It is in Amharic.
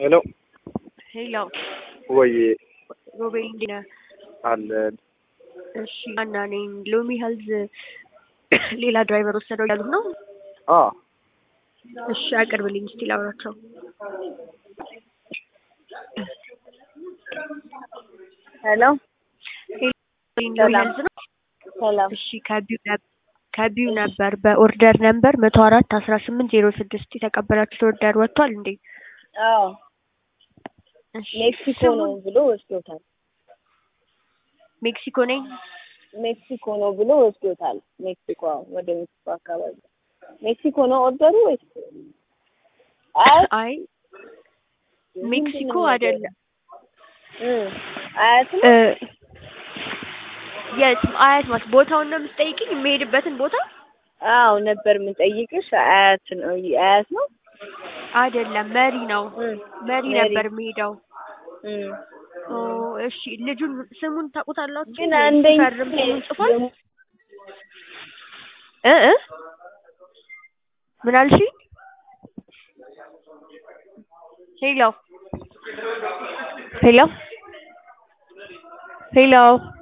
ሄሎ ሄሎ ወይ ሮቤል እንዴት ነህ? አለን እሺ አና ነኝ። ሎሚ ሄልዝ ሌላ ድራይቨር ወሰደው ያሉት ነው። አ እሺ አቅርብልኝ እስቲ ላውራቸው። ሄሎ ሄሎ ሎሚ ሰላም። ሄልዝ ነው። ሰላም። እሺ ከቢው ነበር ከቢው ነበር በኦርደር ነምበር መቶ አራት አስራ ስምንት ዜሮ ስድስት የተቀበላችሁት ኦርደር ወጥቷል እንዴ? አዎ እሺ ሜክሲኮ ነው ስሙን- ብሎ ወስዶታል። ሜክሲኮ ነኝ። ሜክሲኮ ነው ብሎ ወስዶታል። ሜክሲኮ አዎ፣ ወደ ሜክሲኮ አካባቢ ሜክሲኮ ነው ኦርደሩ ወይስ አያት? አይ ምንድን ሜክሲኮ ነው አይደለም እም አያት ነው? እ የት አያት ማለት ቦታውን ነው የምትጠይቅኝ? የሚሄድበትን ቦታ አዎ ነበር የምንጠይቅሽ። አያት ነው አያት ነው? አይደለም፣ መሪ ነው። እም መሪ መሪ። ነበር የሚሄደው። እም ኦ እሺ፣ ልጁን ስሙን ታውቁታላችሁ? ግን ወይስ አንደኛ ሲፈርም ስሙን ጽፏል? እ እ ምን አልሽኝ? ሄሎ ሄሎ ሄሎ